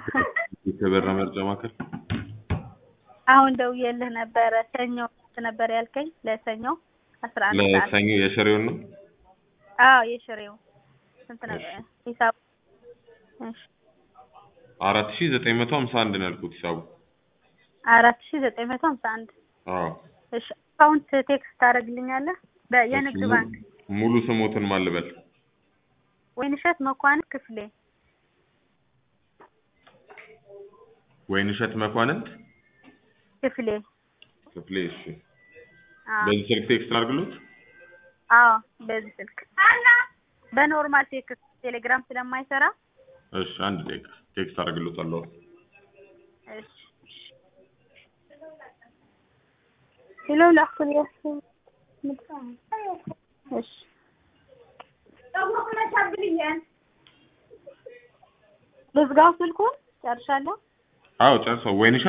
የተበራ መርጫ ማዕከል አሁን ደውዬልህ ነበረ ሰኞ ነበር ያልከኝ ለሰኞ አስራ አንድ ሰዓት ለሰኞ የሽሬውን ነው አዎ የሽሬው ስንት ነው ሂሳቡ እሺ አራት ሺ ዘጠኝ መቶ ሀምሳ አንድ ነው ያልኩት ሂሳቡ አራት ሺ ዘጠኝ መቶ ሀምሳ አንድ አዎ እሺ አካውንት ቴክስት ታደርግልኛለህ በየንግድ እሺ፣ ባንክ ሙሉ ስሞትን ማን ልበል ወይንሸት መኳንንት ክፍሌ ወይንሸት መኳንንት ክፍሌ ክፍሌ እሺ አዎ በዚህ ስልክ ቴክስት ላድርግሎት አዎ በዚህ ስልክ በኖርማል ቴክስት ቴሌግራም ስለማይሰራ እሺ አንድ ደቂቃ ቴክስት አደርግሎታለሁ እሺ ሄሎ ላኩል እሺ ልዝጋው ስልኩን ጨርሻለሁ አዎ ጨርሰው ወይንሸት